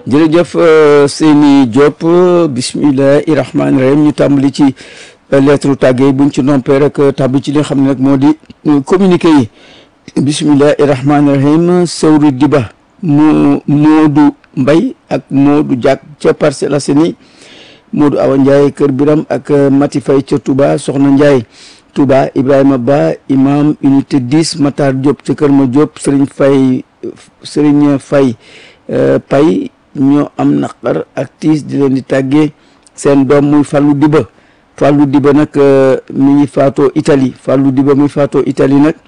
jërëjëf Seyni Diop bismillahi rahmaani rahim ñu tàmbali ci lettre tàggee buñ ci noppee rek tàbbi ci li nga xam ne nag moo di communiqué yi bismillahi rahmaani rahim Sewru Diba mu Moodu Mbay ak Moodu Diak ca Parcelles Assainies Moodu Awa Ndiaye Kër Biram ak Mati Fay ca Touba Soxna Ndiaye Touba Ibrahima Ba imam unité 10 Matar Diop ca Kër Ma Diop Serigne Fay Serigne Fay Pay ñoo am naqar ak tiis di leen di tàggee seen doom muy Fallou Diba Fallou Diba nag mi ngi faatoo Italie Fallou Diba mi faatoo Italie nag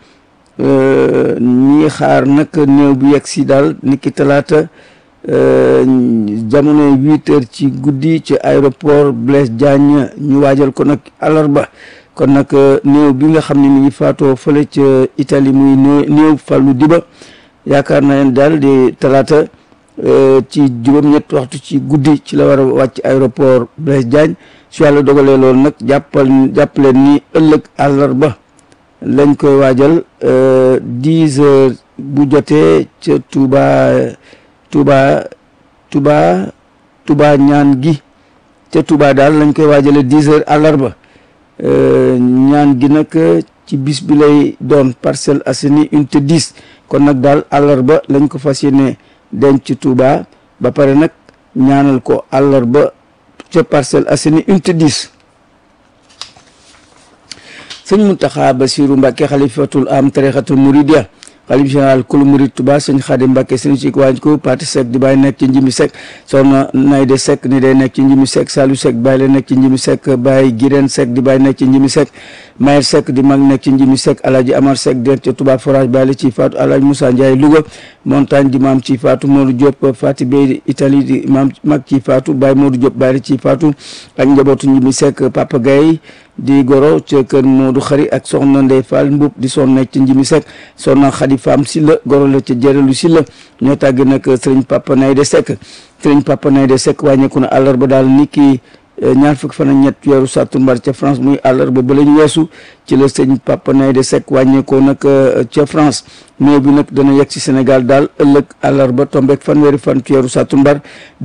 ñi xaar nag néew bi yegg si daal niki talaata jamono huit heures ci guddi ci aéroport Blaise Diagne ñu waajal ko nag àllarba kon nag néew bi nga xam ne mi ngi faatoo fële ca Italie muy néew Fallou Diba yaakaar na leen daal di talaata ci juróom-ñett waxtu ci guddi ci la war a wàcc aéroport Blaise Diagne su yàlla dogalee loolu nag jàppal jàppaleen ni ëllëg àllarba lañ koy waajal dix heures bu jotee ca Touba Touba Touba Touba ñaan gi ca Touba daal lañ koy waajale dix heures àllarba ñaan gi nag ci bis bi lay doon Parcelles Assainies unité 10 kon nag daal àllarba lañ ko fas yéene denc ci Touba ba pare nag ñaanal ko àllarba ca Parcelles Assainies unité 10 sëñ Mountakha Bassirou Mbacké xalifatul am tarixatul Mouridia xalif général kulu murid Touba sëñ Xaadim Mbacké sëñ ci waaj ko parti sec di bàyyi nekk ci njimi sec soxna Nayde Seck ni day nekk ci njimi sec Saliou Seck bàyyi la nekk ci njimi sec bàyyi Girène Seck di bàyyi nekk ci njimi sec Mayer Seck di mag nekk ci njimi sec Alaaji Amar Seck den ca Touba forage bàyyi la ci faatu Alaaji Moussa Ndiaye Louga montagne di maam ci faatu Modou Diop Fati Bey Italie di maam mag ci faatu Baye Modou Diop bàyyi la ci faatu ak njabootu njimi sec Papa Gaye di goro ca kër Modou Xari ak soxna Ndey Fall Mbub di son nekk ci njimi sec soxna Xadi Faam Silla goro la ca jërelu Silla ñoo tàgg nag sëriñ Papa Nayde Seck sëriñ Papa Nayde Seck wàññeeku na àllarba daal ni ki ñaar fukki fan ak ñett weeru sàttumbar ca France muy àllarba ba lañ weesu ci la sëñ Papa Nayde Seck wàññeekoo nag ca France néew bi nag dana yegg si Sénégal daal ëllëg àllarba tombeek fanweeri fan ci weeru sàttumbar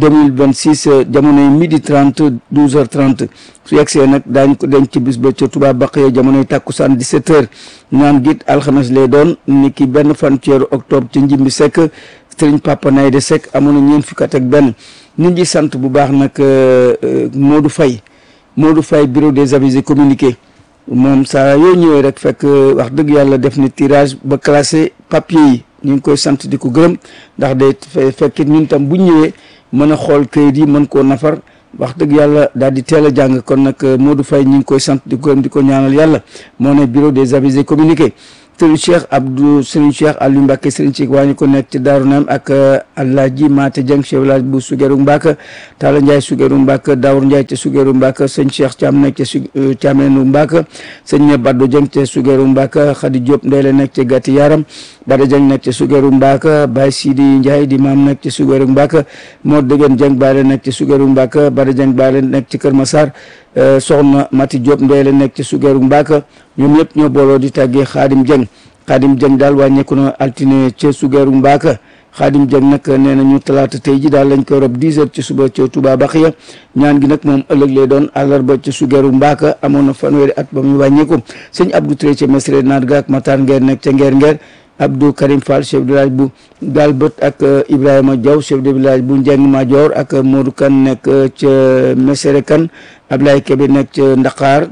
2026 jamonoy midi 30 12 heures 30 su yegsee nag daañ ko denc ci bis ba ca Touba Baqiya jamonoy tàkkusaan 17 heures ñaan git alxames lay doon ni ki benn fan ci weeru octobre ca Njimbi Seck sëriñ Papa Nayde Seck amoon na ñeent fukki at ak benn nit ñi sant bu baax nag Modou Faye Modou Faye bureau des avis et communiqués moom saa yoo ñëwee rek fekk wax dëgg yàlla def ni tirage ba classé papier yi ñu ngi koy sant di ko gërëm ndax day fekkit ñun tam bu ñëwee mën a xool kayit yi mën koo nafar wax dëgg yàlla daal di teel a jàng kon nag Modou Faye ñu ngi koy sant di ko gërëm di ko ñaanal yàlla moo ne bureau des avis et communiqués sëriñ Cheikh Abdou sëriñ Cheikh Aliou Mbacke sëriñ ci waa ñu ko nekk ci Daaru Naam ak Alaaji Maate Dieng chef village bu Sugeru Mbacke Talla Ndiaye Sugeru Mbacke Daawur Ndiaye ca Sugeru Mbacke sëñ Cheikh Thiam nekk ca su Thiamenu Mbacke sëñ Baddo Dieng ca Sugeru Mbacke Khady Diop ndey la nekk ca Gàtti Yaram Bada Dieng nekk ca Sugeru Mbacke Baye Sidi Ndiaye di maam nekk ca Sugeru Mbacke moo dëggeen Dieng Baye la nekk ca Sugeru Mbacke Bada Dieng Baye la nekk ci Kër Massar soxna Mati Diop ndey la nekk ca Sugeru Mbacke ñoom ñëpp ñoo booloo di tàggee Xaadim Dieng Xaadim Dieng daal wàññeeku na altine ca Sugeru Mbacke Xaadim Dieng nag nee na ñu talaata tey ji daal lañ koy rob 10 heures ci suba ca Touba Baxiya ñaan gi nag moom ëllëg lay doon àllarba ca Sugeru Mbacke amoon na fanweeri at ba muy wàññeeku sëñ Abdou Touré ca Mesre naat ga ak Matar Ngeer nekk ca Ngeer Ngeer Abdou Karim Fall chef de village bu Galbët ak Ibrahima Diaw chef de village bu Njeng Major ak Modou Kan nekk ca Mesere Kan Ablaye Kebe nekk ca Ndakaar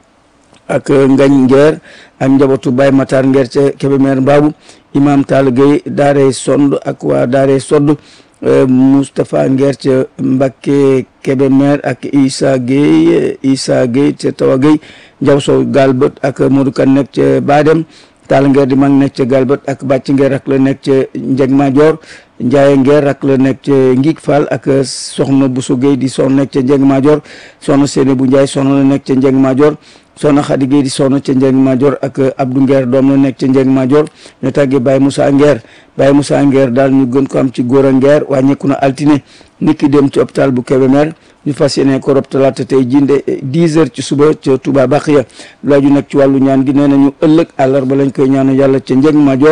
ak Ngañ Ngeer ak njabootu Baye Matar Ngeer ca Kébémer Mbaabu imam Tall Gueye daaree sond ak waa daaree sodd Moustapha Ngeer ca Mbakke Kébémer ak Issa Gueye Issa Gueye ca Tawa Gueye Njaw Sow Galbët ak Modou Kan nekk ca Badem Tall Ngeer di mag nekk ca Galbët ak Bàcc Ngeer rak la nekk ca Njeg Major Njaaye Ngeer rak la nekk ca Ngig Fall ak soxna Bousso Gueye di soxna nekk ca Njeg Major soxna Séné bu Njaay soxna la nekk ca Njeg Major soxna Xadi Gueye di soxna ca Njeng Major ak Abdou Ngeer doom la nekk ca Njeng Major ñu tàggee Baye Moussa Ngeer Baye Moussa Ngeer daal ñu gën ko am ci góor a Ngeer wàññeeku na altine nit ki dem ci hôpital bu Kébémer ñu fas yéene ko rob talaata tey jinde 10 heures ci suba ca Touba Baxiya laaju nag ci wàllu ñaan gi nee nañu ëllëg àllarba lañ koy ñaanu yàlla ca Njeng Major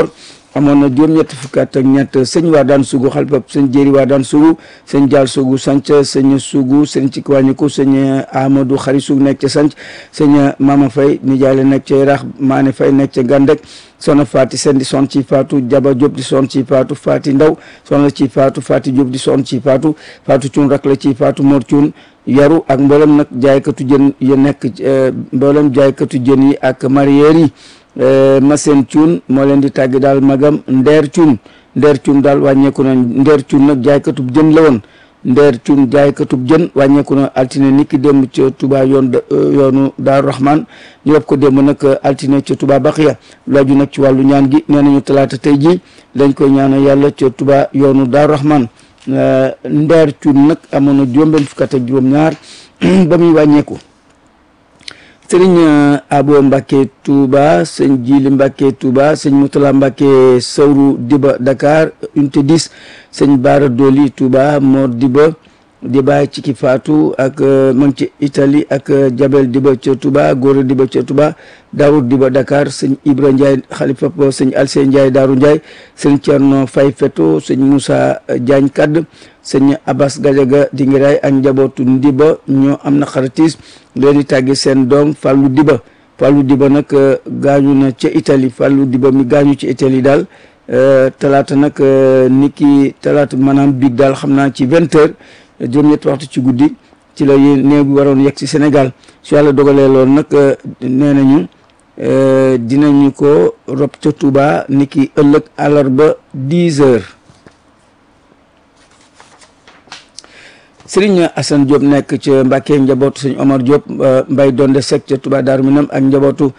amoon na juróom-ñett fukki at ak ñett sëñ waa daan sugu xalifab sëñ jéeri waa daan sugu sëñ jaal sugu sanc sëñ sugu sëñ ci wàññiku sëñ amadou xari sugu nekk ca sanc sëñ mama fay nijaale nekk ca yaraax maane fay nekk ca gàndek soxna Faati Seen di son ci faatu Jaba Diop di son ci faatu Faati Ndaw soxna ci faatu Faati Diop di son ci faatu faatu cuun rak la ci faatu Mor cuun yaru ak mboolem nag jaaykatu jën yi nekk mboolem jaaykatu jën yi ak mareyeur yi Massène cuun moo leen di tàggi daal magam Ndeer cuun Ndeer cuun daal wàññeeku na Ndeer cuun nag jaaykatub jën la woon ndeer cuun jaaykatub jën wàññeeku na altine niki démb ca Touba yoon yoonu Daaru Rahman ñu rob ko démb nag altine ca Touba Baxiya laaju nag ci wàllu ñaan gi nee nañu talaata tey ji dañ koy ñaanal yàlla ca Touba yoonu Daaru Rahman ndeer cuun nag amoon na juróom-benn fukk ak juróom-ñaar ba muy wàññeeku sëriñ abo mbàkke touba sëñ jili mbàkke touba sëñ mutala mbàkke sawru diba dakar unité 10 sëñ baara doli touba mor diba diba ci ki faatu ak ma ngi ci italie ak jabel diba ca touba góora diba ca touba daawud diba dakar sëñ ibra ndiaye xalifa sëñ alseen ndiaye daaru ndiaye sëñ cerno fay feto sëñ moussa diagne kadd sëñ abbas gajaga dingiraay ak njabootu ndiba ñoo am na xaratiis leen di tàgge seen doom fàllu diba fàllu diba nag gaañu na ca italie fàllu diba mi gaañu ci italie daal talaata nag niki talaata maanaam biig daal xam naa ci vingt heures juróom-ñetti waxtu ci guddi ci la yéen néew bi waroon yegg ci Sénégal su yàlla dogalee loolu nag nee nañu dinañu ko rob ca Touba niki ëllëg àllarba dix heures Sëriñ Assane Diop nekk ca Mbàkke njabootu sëñ Omar Diop Mbay Donde Seck ca Touba Daaru Minam ak njabootu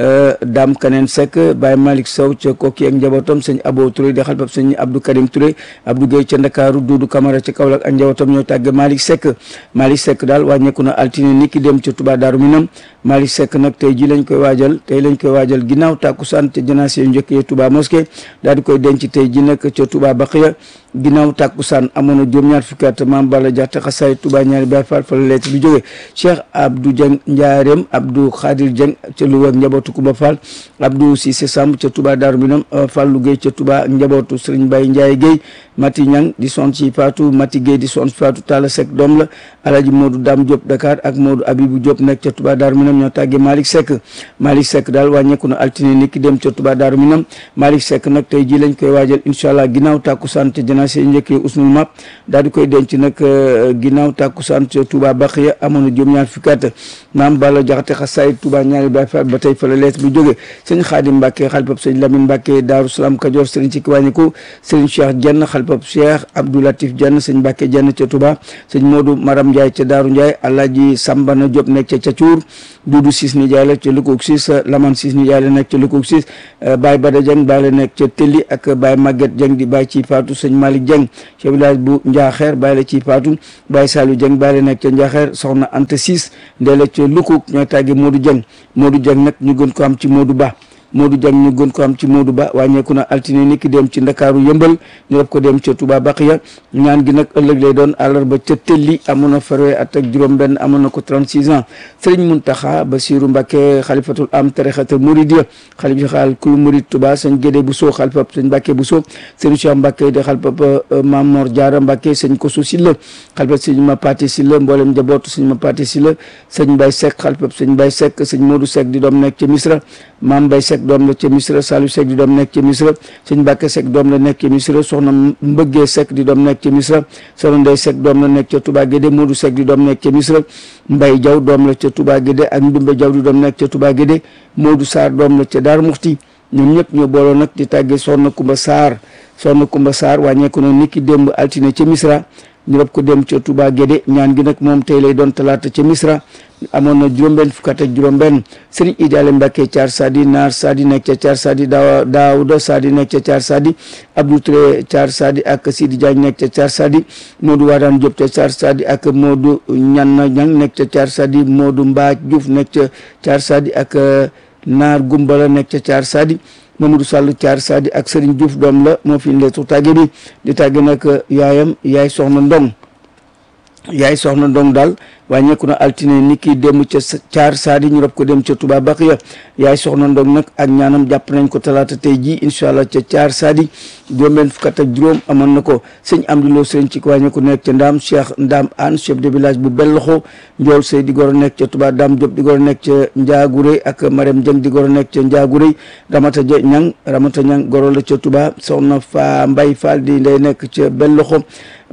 Dame Kaneen Seck Baye Malick Sow ca Kokki ak njabootam sëñ Abo Touré di xalbab sëñ Abdou Karim Touré Abdou Gueye ca Ndakaaru Doudou Camara ca Kaolack ak njabootam ñoo tàgge Malick Seck Malick Seck daal wàññeeku na altine ni ki dem ca Touba Daaru Minam Malick Seck nag tey ji lañ koy waajal tey lañ koy waajal ginnaaw tàkkusaan te janaase yu njëkkee Touba mosquée daal di koy denc tey ji nag ca Touba Baqiya ginnaaw tàkkusaan amoon na juróom-ñaar fukki at maam Balla Jaxte xasaay Touba ñaari Baay Faal fa la leet bi jóge Cheikh Abdou Dieng Njaareem Abdou Khadir Dieng ca Louga ak njabootu Kuba Fall Abdou Cissé Samb ca Touba Darou Minam Fallou Gueye ca Touba ak njabootu Serigne Baye Ndiaye Gueye Mati Ñang di son ci Fatou Mati Gueye di son ci Fatou Talla Seck doom la Alaji Modou Dame Diop Dakar ak Modou Abibou Diop nekk ca Touba Darou Minam ñoo tàggee Malick Seck Malick Seck daal wàññeeku na altine ni ki dem ca Touba Darou Minam Malick Seck nag tey ji lañ koy waajal incha allah ginnaaw tàkkusaan te janaase njëkkee usnul map daal di koy denc nag ginnaaw tàkkusaan ca Touba Baxiya amoon na juróom-ñaar fukki at maam Balla Jaxate xasaay Touba ñaari Baay Faal ba tey fa la leet bi jóge sëñ Xaadim Mbàkke xalifab sëñ Lamine Mbàkke Daaru Salaam Kajoor sëriñ ci kiwàññiku sëriñ Cheikh Jenn xalifab Cheikh Abdou Latif Jenn sëñ Mbàkke Jenn ca Touba sëñ Modou Maram Ndiaye ca Daaru Ndiaye Alaaji Sambana Diop nekk ca Cacuur Duudu Siis Nijaay la ca Lukoog Siis Laman Siis Nijaay la nekk ca Lukoog Siis Baay Bada Dieng Baay la nekk ca Telli ak Baay Maguette Dieng di Baay ci Faatu sëñ Malick Dieng ca village bu Njaaxeer Baay la ci Faatu Baay Saliou Dieng Baay la nekk ca Njaaxeer soxna Anta Siis ndee la ca Lukoog ñooy tàgge Modou Dieng Modou Dieng nag ñu gën ko am ci Modou Ba Modou Dieng ñu gën ko am ci Modou Ba wàññeeku na altine ni ki dem ci Ndakaaru yëmbal ñu def ko dem ca Touba Baqiya ñaan gi nag ëllëg lay doon àllarba ca Telli amoon na farwe at ak juróom-benn amoon na ko 36 ans Serigne Mountakha Bassirou Mbacké xalifatul am tarixatul Mouridiya xalif xaal kul Murid Touba sëñ Gédé Bousso xalifab sëñ Mbacké Bousso sëñ Cheikh Mbacké de xalifab Mame Mor Diarra Mbacké sëñ Kosso Silla xalifab sëñ Mapati Silla mboolem njabootu sëñ Mapati Silla sëñ Mbaye Seck xalifab sëñ Mbaye Seck sëñ Modou Seck di doom nekk ca Misra Mame Mbaye Seck doom la ca Misra Saliou Seck di doom nekk ca Misra sëñ Mbàkke Seck doom la nekk ca Misra soxna Mbëggee Seck di doom nekk ca Misra soxna Ndey Seck doom la nekk ca Touba Guédé Modou Seck di doom nekk ca Misra Mbay Jaw doom la ca Touba Guédé ak Ndumbe Jaw di doom nekk ca Touba Guédé Modou Sarr doom la ca Daar Muxti ñoom ñëpp ñoo booloo nag di tàggee soxna Kumba Sarr soxna Kumba Sarr wàññeeku na niki démb altine ca Misra ñu rob ko dem ca Touba Guédé ñaan gi nag moom tey lay doon talaata ca Misra amoon na juróom-benn fukk ak juróom-benn Serigne Idaale Mbacke Thiar Sadi Naar Sadi nekk ca Thiar Sadi Daaw Daawuda Sadi nekk ca Thiar Sadi Abdou Touré Thiar Sadi ak Sidi Diagne nekk ca Thiar Sadi Modou Wadane Diop ca Thiar Sadi ak Modou Ñanna Ñang nekk ca Thiar Sadi Modou Mbaaj Diouf nekk ca Thiar Sadi ak Naar Gumbala nekk ca Thiar Sadi Mamadou Sall Thiar Sadi ak Serigne Diouf doom la moo fi leetu tàgge bi di tàgge nag yaayam yaay soxna Ndong yaay soxna Ndong daal wàññeeku na altine ni ki dem ca caar saadi ñu rob ko dem ca Touba Baxiya yaay soxna ndog nag ak ñaanam jàpp nañ ko talaata tey ji incha allah ca caar saadi juróom-benn fukk ak juróom amoon na ko sëñ Amdi Lo sëriñ ci wàññeeku nekk ca Ndaam Cheikh Ndaam An chef de village bu Belloxo Njool Sey di goro nekk ca Touba Dam Diop di goro nekk ca Njaagurey ak Marème Dieng di goro nekk ca Njaagurey Ramata Ja Ñang Ramata Ñang goro la ca Touba soxna fa Mbay Fall di ndey nekk ca Belloxo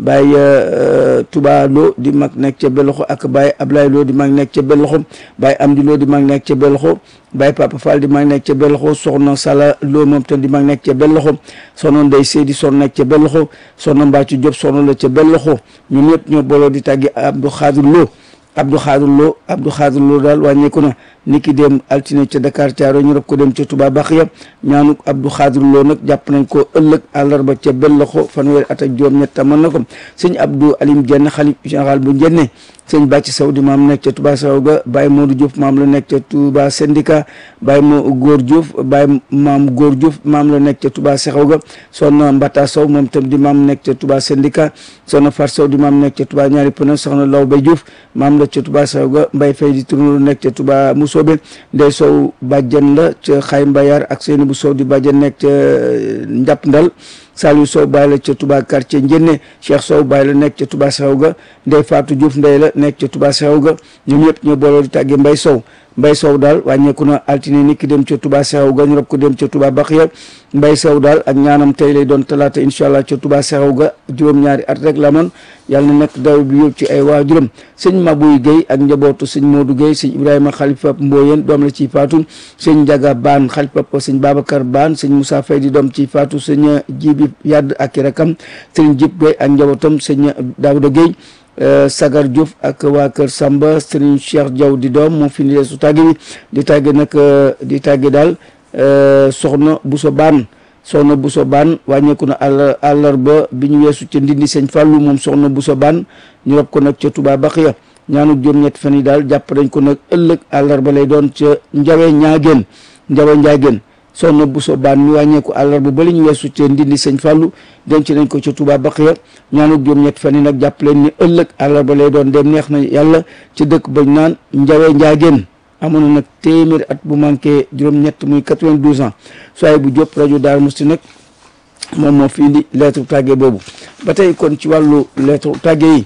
Baye Touba Lo di mag nekk ca Belloxo ak Baye Ablaye Lo di mag nekk ca Belloxo Baye Amdi Lo di mag nekk ca Belloxo Baye Papa Fall di mag nekk ca Belloxo soxna Sala Lo moom tam di mag nekk ca Belloxo soxna Ndey Seydi soxna nekk ca Belloxo soxna Mbaccu Diop soxna la ca Belloxo ñun ñëpp ñoo booloo di tàggi Abdou Khadir Lo Abdou Khadir Lo Abdou Khadir Lo daal wàññeeku na niki dem altine ca Dakar Thiaroye ñu rob ko dem ca Touba Baxiya ñaanu Abdou Khadir Lo nag jàpp nañ ko ëllëg àllarba ca Belloxo fanweeri at ak juróom-ñett mën na ko sëñ Abdou Alim Dieng xalif général bu Njenne sëñ Bàcc Saw di maam nekk ca Touba Saw ga Baye Modou Diouf maam la nekk ca Touba syndicat Baye mo Góor Diouf Baye maam Góor Diouf maam la nekk ca Touba Saxaw ga soxna Mbata Sow moom tam di maam nekk ca Touba syndicat soxna Far Sow di maam nekk ca Touba ñaari pëna soxna Law Bay Diouf maam la ca Touba Saw ga Mbay Fay di turnu nekk ca Touba Musoobe Ndey Sow bàjjen la ca Xay Mbayar ak Seyni bu Sow di bàjjen nekk ca Njàpp Ndal Saliou Sow bàyyi la ca Touba quartier Njenne Cheikh Sow bàyyi la nekk ca Touba Saxaw ga Ndey Fatou Diouf ndey la nekk ca Touba Saxaw ga ñoom ñëpp ñoo booloo di tàggee Mbay Sow Mbay Sow daal wàññeeku na altine ni ki dem ca Touba Saxaw ga ñu rob ko dem ca Touba Baxiya Mbay Sow daal ak ñaanam tey lay doon talaata incha allah ca Touba Saxaw ga juróom-ñaari at rek la moon yàlla na nekk daw bi yóbbu ci ay waajuram sëñ Mabuy Guèye ak njabootu sëñ Modou Guèye sëñ Ibrahima Xalifa Mboyeen doom la ciy faatu sëñ Njaga Baan Xalifa sëñ Babacar Baan sëñ Moussa Fay di doom ciy faatu sëñ Jibi Yadd ak i rakam sëñ Jib Guèye ak njabootam sëñ Daouda Guèye Sagar Diouf ak waa Kër Samba sëriñ Cheikh Diaw di doom moo fi su tàgge bi di tàgge nag di tàgge daal soxna Bousso Baan soxna Bousso Baan wàññeeku na àll àllarba bi ñu weesu ca ndindi sëñ Fàllu moom soxna Bousso Baan ñu rob ko nag ca Touba Baxiya ñaanu juróom-ñett fan yi daal jàpp nañ ko nag ëllëg àllarba lay doon ca Njawe Ñaageen Njawe Njaageen soxna Bousso Baan mi wàññeeku àllarba ba li ñu weesu ca ndindi sëñ Fàllu denc nañ ko ca Touba Baxiya ñaanu juróom-ñett fan yi nag jàpp leen ni ëllëg àllarba lay doon dem neex na yàlla ci dëkk bañ naan Njawe Njaageen amoon na nag téeméeri at bu manqué juróom-ñett muy 92 ans soaye bu Diop rajo Daaru Musti nag moom moo fi indi lettre tàgge boobu ba tey kon ci wàllu lettre tàgge yi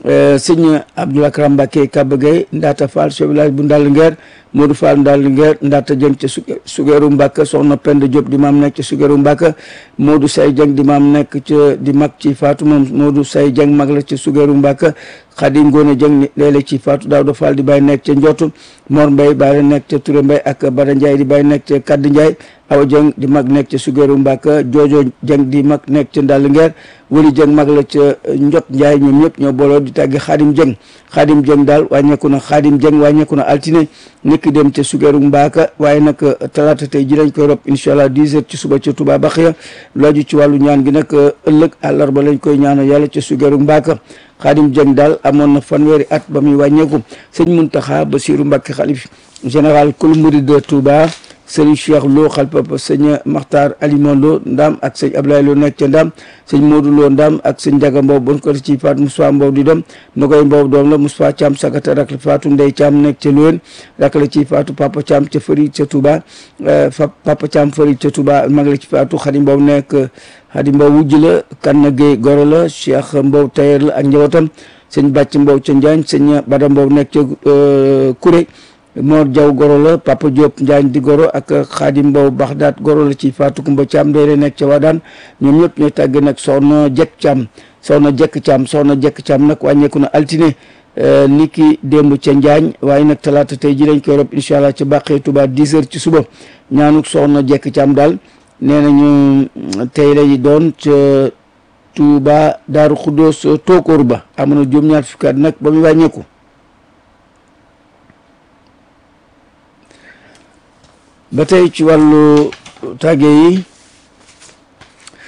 sëñ Abdoul Akram Mbacké Kaba Gueye Ndata Fall chef village bu Ndal Nguer Modou Fall Ndal Nguer Ndata Dieng ca Sugeeru Mbàkka soxna Penda Diop di maam nekk ca Sugeeru Mbàkka Modou Say Dieng di maam nekk ca di mag ci Faatu moom Modou Say Dieng mag la ca Sugeeru Mbàkka Xadim Ngoone Dieng léeg-léeg ci Faatu Daawda Fall di bàyyi nekk ca Njootu Mor Mbay bàyyi nekk ca Touré Mbay ak Bada Ndiaye di bàyyi nekk ca Kadd Ndiaye Awa Dieng di mag nekk ca Sugeeru Mbàkka Joojo Dieng di mag nekk ca Ndal Nguer Wali Dieng mag la ca Njot Ndiaye ñoom ñëpp ñoo booloo di tàggi Xaadim Dieng Xaadim Dieng daal wàññeeku na Xaadim Dieng wàññeeku na altine nekk dem ca Sugeeru Mbaaka waaye nag talaata tey ji lañ koy rob incha allah 10 heures ci suba ca Touba Baxiya laaju ci wàllu ñaan gi nag ëllëg àllarba lañ koy ñaanal yàlla ca Sugeeru Mbaaka Xaadim Dieng daal amoon na fanweeri at ba muy wàññeeku sëñ Muntaxa Basiru Mbàkke xalif général kul murid de Touba sëñ Cheikh Lo xalpa sëñ Maxtaar Alima Lo Ndam ak sëñ Ablaye Lo nekk ca Ndam sëñ Modou Lo Ndam ak sëñ Njaga Mbow bon ko ci faatu Moussa Mbow di doom Nogoy Mbow doom la Moussa Thiam sagata rak la faatu Ndey Thiam nekk ca Loen rak la ci faatu Papa Thiam ca Fëri ca Touba Papa Thiam Fëri ca Touba mag la ci faatu Xadi Mbow nekk Xadi Mbow wujj la Kanna Gueye goro la Cheikh Mbow tailleur la ak njabootam sëñ Bàcc Mbow ca Njaañ sëñ Bada Mbow nekk ca Kuré Mor Diaw goro la Papa Diop Njaañ di goro ak Xaadim Mbow Baxdaat goro la ci Fatou Kumba Thiam day nekk ca Wadaan ñoom ñëpp ñooy tàgge nag soxna Jekk Thiam soxna Jekk Thiam soxna Jekk Thiam nag wàññeeku na altine ni ki démb ca Njaañ waaye nag talaata tey ji lañ koy rob incha allah ca Bàqee Touba 10 heures ci suba ñaanuk soxna Jekk Thiam daal nee nañu tey lay doon ca Touba Daaru Xuddoos Tookoor ba amoon na juróom-ñaar fukki at nag ba muy wàññeeku ba tey ci wàllu tàgge yi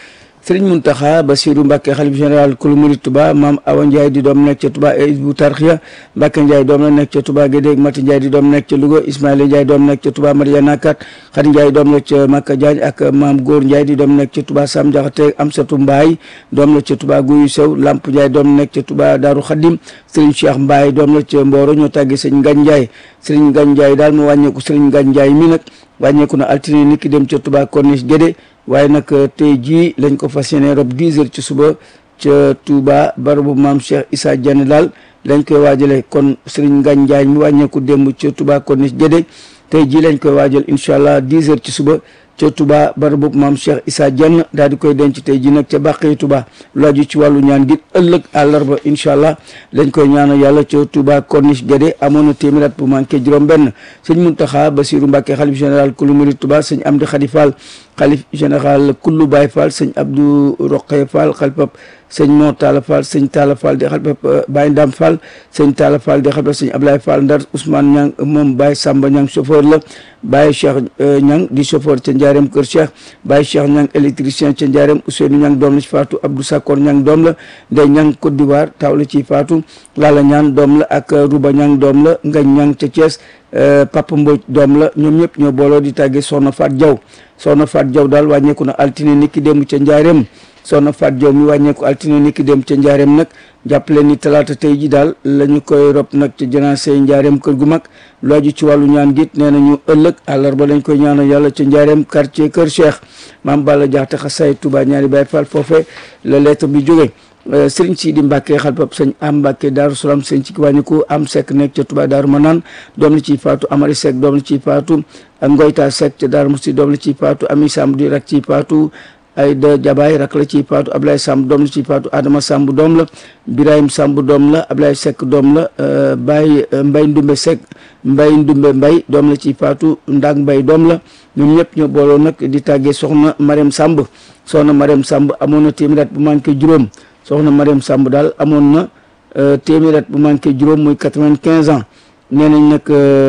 Sëriñ Muntaxa Basiru Mbàkke xalif général kulu murit Touba maam Awa Ndiaye di doom nekk ca Touba Hizbut Tarqiyyah Mbàkke Ndiaye doom la nekk ca Touba Gédé Mati Ndiaye di doom nekk ca Louga Ismaïla Ndiaye doom nekk ca Touba Mariana Kat Xadi Ndiaye doom la ca Makka Diagne ak maam Góor Ndiaye di doom nekk ca Touba Sam Jaxate Amsatu Mbaay doom la ca Touba Guyu Sew Lamp Ndiaye doom nekk ca Touba Daaru Xadim Sëriñ Cheikh Mbaay doom la ca Mboro ñoo tàgge Sëriñ Ngañ Ndiaye Sëriñ Ngañ Ndiaye daal mu wàññeeku Sëriñ Ngañ Ndiaye mi nag wàññeeku na altine nit ki dem ca Touba Corniche Gédé waaye nag tey jii lañ ko fas yéene rob 10 heures ci suba ca Touba barabu maam Cheikh Issa Diagne daal lañ koy waajale kon Serigne Ngagne Ndiaye mi wàññeeku démb ca Touba Corniche Gédé tey jii lañ koy waajal incha allah 10 heures ci suba ca Touba barabu maam Cheikh Issa Diagne daal di koy denc tey jii nag ca Bàqee Touba lu aju ci wàllu ñaan gi ëllëg àllarba incha allah lañ koy ñaanal yàlla ca Touba Corniche Gédé amoon na téeméer at bu manqué juróom-benn sëñ Muntaxa Basiru Mbàkke xalif général kulu murid Touba sëñ Amdi Xadi Fall xalif général kullu Baye Fall sëñ Abdou Roqe Fall xalifab sëñ Moo Talla Fall sëñ Talla Fall di xalifab Baye Ndam Fall sëñ Talla Fall di xalifab sëñ Ablaye Fall Ndar Ousmane Ñang moom Baye Samba Ñang chauffeur la Baye Cheikh Ñang di chauffeur ca Njaareem Kër Cheikh Baye Cheikh Ñang électricien ca Njaareem Ousseynou Ñang doom la ci faatu Abdou Sakor Ñang doom la Ndey Ñang Côte d'Ivoire taw la ci faatu Lala Ñaan doom la ak Ruba Ñang doom la Ngañ Ñang ca Thiès Papa Mbodj doom la ñoom ñëpp ñoo booloo di tàggee Soxna Faat Jaw Soxna Faat Jaw daal wàññeeku na altine niki démb ca Njaareem Soxna Faat Jaw mi wàññeeku altine niki démb ca Njaareem nag jàppale ni talaata tey ji daal la ñu koy rob nag ca janaase Njaareem kër gu mag lu aju ci wàllu ñaan git nee nañu ëllëg àllarba lañ koy ñaanal yàlla ca Njaareem quartier Kër Cheikh maam Balla Jaxate xasaay Touba ñaari Baay Fall foofe la lettre bi jóge sëriñ Sidi Mbàkke xalpab sëñ am Mbàkke Daaru Salaam sëñ ci wàññiku am sekk nekk ca Touba Daaru Manaan doom la ciy faatu Amari Sekk doom la ciy faatu ak Ngoyta Sekk ca Daaru Musti doom la ciy faatu Ami Samb di rak ciy faatu Ayda Jabaay rak la ciy faatu Ablaye Samb doom la ciy faatu Adama Samb doom la Birahim Samb doom la Ablaye Sekk doom la Baye Mbay Ndumbe Sekk Mbay Ndumbe Mbay doom la ciy faatu Ndak Mbay doom la ñoom ñëpp ñoo booloo nag di tàggee soxna Mariam Samb soxna Mariam Samb amoon na téeméer bu manqué juróom soxna Mariam Samb daal amoon na téeméer at bu manqué juróom muy quatre-vingt-quinze ans nee nañ nag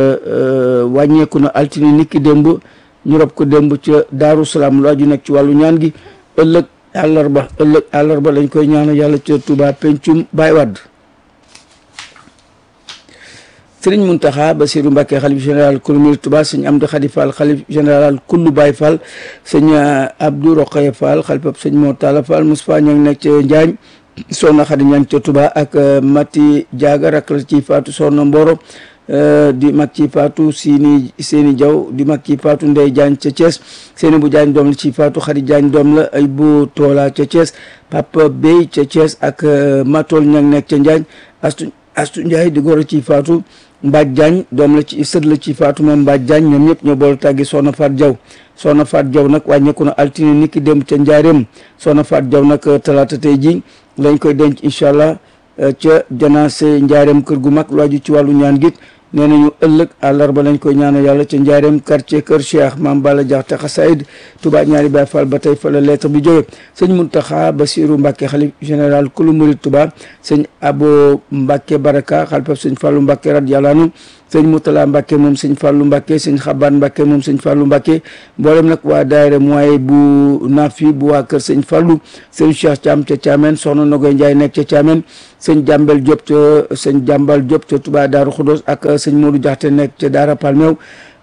wàññeeku na altine niki démb ñu rob ko démb ca Daaru Salaam lu aju nekk ci wàllu ñaan gi ëllëg àllarba ëllëg àllarba lañ koy ñaanal yàlla ca Touba pencum Baye Wade sëriñ Muntaxa Basiru Mbàkke xalif général kulu murid Touba sëñ Amdi Xadi Fall xalif général kullu Baye Fall sëñ Abdou Roqaye Fall xalifab sëñ Moo Talla Fall Moustapha ña ngi nekk ca Njaañ soxna Xadi ña ngi ca Touba ak Mati Jaaga rak la ci faatu soxna Mboro di mag ci faatu Sini Seeni Jaw di mag ci faatu Ndey Jaañ ca Thiès seeni bu Jaañ doom la ci faatu Xadi Jaañ doom la ay bu Toola ca Thiès Papa Bey ca Thiès ak Matol ña ngi nekk ca Njaañ Astu Astu Njaay di góor ci faatu Mbaaj Jaañ doom la ci sët la ci faatu moom Mbaaj Jaañ ñoom ñëpp ñoo boole tàggi Soxna Faat Jaw Soxna Faat Jaw nag wàññeeku na altine ni ki dem ca Njaareem Soxna Faat Jaw nag talaata tey ji lañ koy denc incha allah ca janaase Njaareem kër gu mag lu aju ci wàllu ñaan gi nee nañu ëllëg àllarba lañ koy ñaanal yàlla ca Njaareem quartier kër Cheikh Maam Balla Jaxate xasaayid Touba ñaari Baay Fall ba tey fa la lettre bi jóge sëñ Muntaxa Basiru Mbàkke xalif général kulu murid Touba sëñ Abo Mbàkke Baraka xalifab sëñ Fallu Mbàkke radiyallaahu anhu sëñ Mutala Mbàkke moom sëñ Fallu Mbàkke sëñ Xabaan Mbàkke moom sëñ Fallu Mbàkke mboolem nag waa daayira mooy bu Nafi bu waa kër sëñ Fallu sëñ Cheikh Thiam ca Thiamène soxna Nogoy Njaay nekk ca Thiamène sëñ Jàmbel Diop ca sëñ Jàmbal Diop ca Touba Daaru Xudos ak sëñ Modou Jaxte nekk ca Daara Palmeew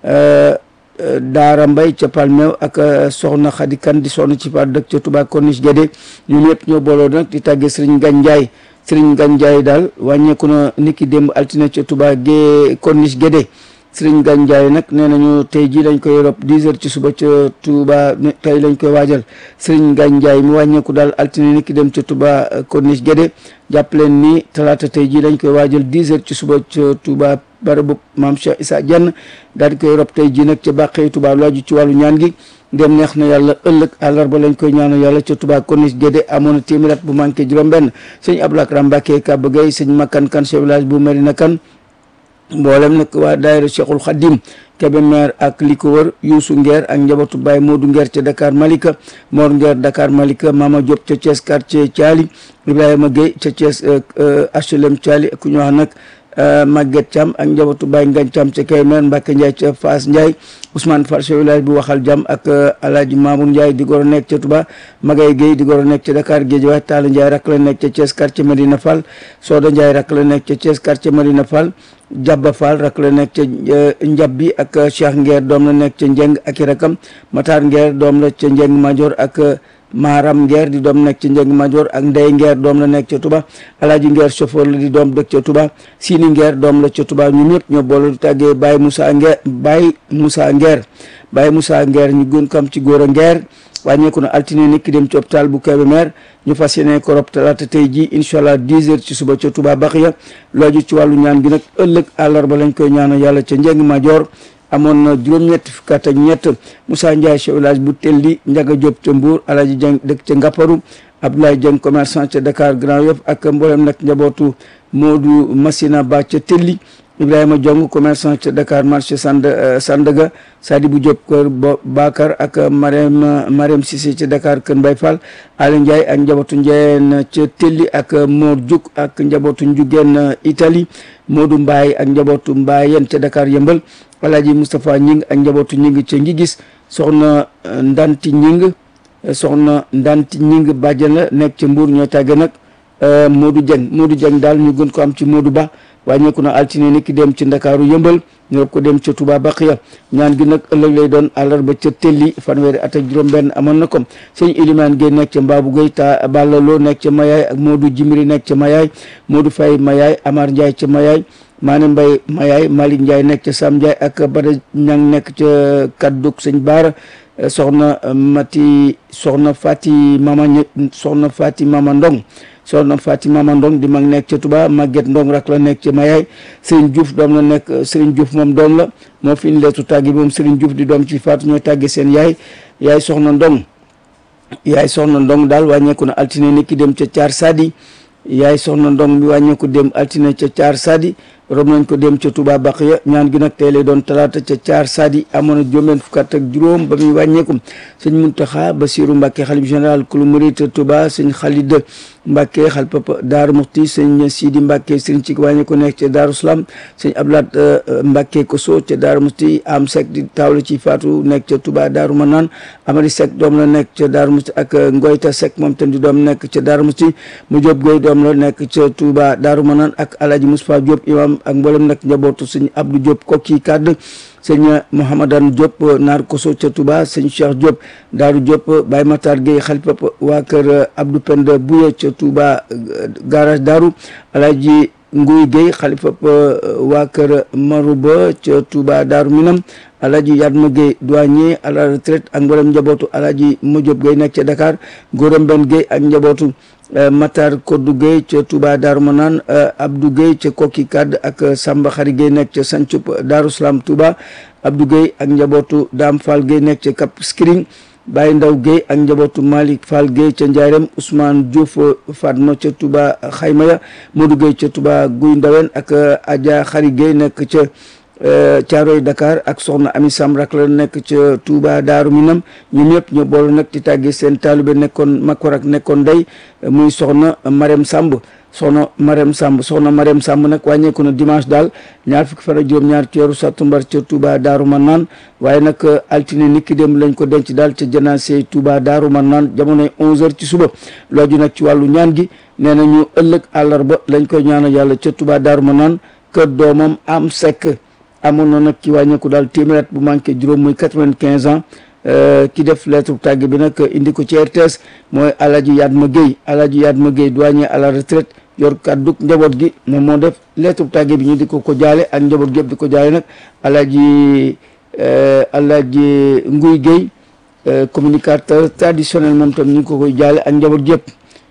Daara Mbay ca Palmeew ak soxna Xadi Kan di soxna ci faat dëkk ca Touba Corniche Guédé ñun ñëpp ñoo booloo nag di tàggee sëriñ Gañ Njaay sëriñ Gañ Njaay daal wàññeeku na niki démb altine ca Touba Gé Corniche Guédé sëriñ Gañ Njaay nag nee nañu tey jii lañ koy rob 10 heures ci suba ca Touba tey lañ koy waajal sëriñ Gañ Njaay mu wàññeeku daal altine niki dem ca Touba Corniche Guédé jàpp leen ni talaata tey jii lañ koy waajal 10 heures ci suba ca Touba barabu maam Cheikh Issa Diagne daal di koy rob tey jii nag ca bàqee Touba lu aju ci wàllu ñaan gi dem neex na yàlla ëllëg àllarba lañ koy ñaanal yàlla ca Touba Corniche Guédé amoon na téeméer at bu manqué juróom-benn sëñ Abdou Lakram Mbàkke Kaba Gueye sëñ Makkan Kan chef village bu Medina Kan mboolem nag waa daayira Cheikhul Khadim Kébémer ak li ko wër Youssou Nguer ak njabootu Baye Modou Nguer ca Dakar Malika Mor Nguer Dakar Malika Mama Diop ca Thiès quartier Thiali Ibrahima Gueye ca Thiès HLM Thiali ku ñu wax nag Maguette Thiam ak njabootu Baye Ngagne Thiam ca Kaymer Mbacke Ndiaye ca Fass Ndiaye Ousmane Fall chef village bi waxal jàmm ak Alaaji Mamour Ndiaye di goro nekk ca Touba Magay Guèye di goro nekk ca Dakar Guédiawaye Talla Ndiaye rak la nekk ca Thiès quartier Medina Fall Soda Ndiaye rak la nekk ca Thiès quartier Medina Fall Jabba Fall rak la nekk ca Njab bi ak Cheikh Nguer doom la nekk ca Njeng ak i rakam Matar Nguer doom la ca Njeng Major ak Maram Nguer di doom nekk ca Njeng Major ak Ndey Nguer doom la nekk ca Touba Alaaji Nguer chauffeur la di doom dëkk ca Touba Sini Nguer doom la ca Touba ñun ñëpp ñoo boole di tàggee Baye Moussa Nguer Baye Moussa Nguer Baye Moussa Nguer ñu gën kam ci góor a Nguer wàññeeku na altine nit ki dem ci hôpital bu Kébémer ñu fas yéene ko rob talaata tey ji incha allah 10 heures ci suba ca Touba Baxiya looju ci wàllu ñaan gi nag ëllëg àllarba lañ koy ñaanal yàlla ca Njeng Major amoon na juróom-ñett fukk ak ñett Moussa Ndiaye chef village bu Telli Ndiaga Diop ca Mbour Alaji Dieng dëkk ca Ngapparu Abdoulaye Dieng commerçant ca Dakar Grand Yoff ak mboolem nag njabootu Modou Massina Ba ca Telli Ibrahima Diong commerçant ca Dakar marché Sand Sandaga Sadibou Diop kër Bakar ak Marème Marème Cissé ca Dakar Kër Mbay Fall Ali Ndiaye ak njabootu Ndiayeen ca Telli ak Mor Diouk ak njabootu Njugeen Italie Modou Mbaye ak njabootu Mbayeen ca Dakar Yëmbal Alaaji Moustapha Ñing ak njabootu Ñing ca Ngigis soxna Ndanti Ñing soxna Ndanti Ñing bàjjan la nekk ca Mbour ñoo tàgge nag Modou Dieng Modou Dieng daal ñu gën ko am ci Modou Ba wàññeeku na altine ni ki dem ci Ndakaaru yëmbal ñu rob ko dem ca Touba Baqiya ñaan gi nag ëllëg lay doon àllarba ca Telli fanweeri at ak juróom-benn amoon na ko sëñ Ilimaan Gueye nekk ca Mbaabu Gueye ta Ballaloo nekk ca Mayaay ak Modou Jimri nekk ca Mayaay Modou Faye Mayaay Amar Ndiaye ca Mayaay Maane Mbay Mayaay Malick Ndiaye nekk ca Sam Ndiaye ak Bada Ñang nekk ca Kadduk sëñ Baara soxna Mati soxna Fati Mama soxna Fati Mama Ndong soxna Fati Mama Ndong di mag nekk ca Touba Maguette Ndong rak la nekk ca Mayaay Serigne Diouf doom la nekk Serigne Diouf moom doom la moo fi indi leetu tàggi moom Serigne Diouf di doom ci faatu ñooy tàgge seen yaay yaay soxna Ndong yaay soxna Ndong daal wàññeeku na altine ni ki dem ca Caar Sadi yaay soxna Ndong bi wàññeeku dem altine ca Caar Sadi rob nañ ko dem ca Touba Baqiya ñaan gi nag tey lay doon talaata ca Caar Sadi amoon na juróom fukk ak juróom ba muy wàññeeku sëñ Muntaxa Basiru Mbàkke xalif général kulu murit Touba sëñ Xalid Mbàkke xal papa Daaru Muxti sëñ Sidi Mbàkke sëñ ci wàññeeku nekk ca Daaru Salaam sëñ Ablaat Mbàkke Koso ca Daaru Muxti am Seck di taawla ci faatu nekk ca Touba Daaru Manaan Amari Seck doom la nekk ca Daaru Muxti ak Ngoyta Seck moom tam di doom nekk ca Daaru Muxti mu Jóob Goy doom la nekk ca Touba Daaru Manaan ak Alaaji Mustafaa Jóob imam ak mboolem nag njabootu sëñ Abdou Diop kokki kàdd sëñ Mouhamadan Diop naar koso ca Touba sëñ Cheikh Diop Daaru Diop Baye Matar Gueye xalifa waa kër Abdou Penda Bouye ca Touba garage Daaru Alaaji Nguy Gueye xalifa waa kër Marouba ca Touba Daaru Minam Alaaji Yadma Gueye douanier à la retraite ak mboolem njabootu Alaaji Modiop Gueye nekk ca Dakar Góoram Ben Gueye ak njabootu Matar Koddu Gueye ca Touba Daaru Manaan Abdou Gueye ca Kokki Kadd ak Samba Xari Gueye nekk ca Sancub Daaru Salaam Touba Abdou Gueye ak njabootu Dame Fall Gueye nekk ca Cap Skirring Baye Ndaw Gueye ak njabootu Malick Fall Gueye ca Ndiarème Ousmane Diouf Fatma ca Touba Xaymaya Modou Gueye ca Touba Guy Ndawen ak Adja Xari Gueye nekk ca Caaroy Dakar ak soxna Ami Sam rak la nekk ca Touba Daaru Minam ñoom ñëpp ñu boole nag di tàggee seen taalibe nekkoon Makor ak nekkoon ndey muy soxna Marème Samb soxna Marème Samb soxna Marème Samb nag wàññeeku na dimanche daal ñaar fukki fan ak juróom-ñaar ci weeru sattumbar ca Touba Daaru Manaan waaye nag altine niki dem lañ ko denc daal ca janaase Touba Daaru Manaan jamonoy 11h ci suba looju nag ci wàllu ñaan gi nee na ñu ëllëg àllarba lañ koy ñaanal yàlla ca Touba Daaru Manaan kër doomam am sekk amoon na nag ci wàññeeku daal téeméer bu manqué juróom muy quatre-vingt-quinze ans ki def lettre tàgg bi nag indi ko ci RTS mooy Alaji Yadma Gueye Alaji Yadma Gueye douanier à la retraite yor kàddug njaboot gi moom moo def lettre tàgg bi ñu di ko ko jaale ak njaboot gépp di ko jaale nag Alaji Alaji Nguy Gueye communicateur traditionnel moom tam ñu ngi ko koy jaale ak njaboot gépp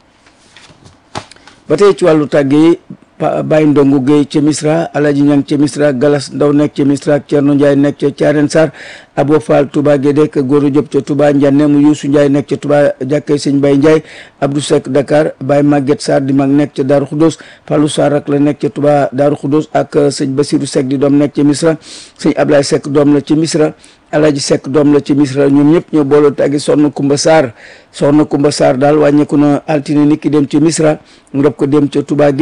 ba tey ci wàllu tàgg yi Baye Ndongo Gueye ca Misra Alaji Ñang ca Misra Galas Ndaw nekk ca Misra ak Cerno Ndiaye nekk ca Caaren Sarr Abo Fall Touba Guédé ak Góoru Diop ca Touba Ndiané mu Youssou Ndiaye nekk ca Touba jàkkee sëñ Baye Ndiaye Abdou Seck Dakar Baye Maguette Sarr di mag nekk ca Daaru Khoudoss Fallou Sarr ak la nekk ca Touba Daaru Khoudoss ak sëñ Basirou Seck di doom nekk ca Misra sëñ Ablaye Seck doom la ca Misra Alaji Seck doom la ci Misra ñoom ñëpp ñoo booloo tàggi soxna Kumba Sarr soxna Kumba Sarr daal wàññeeku na altine nit ki dem ci Misra ndob ko dem ca Touba Guédé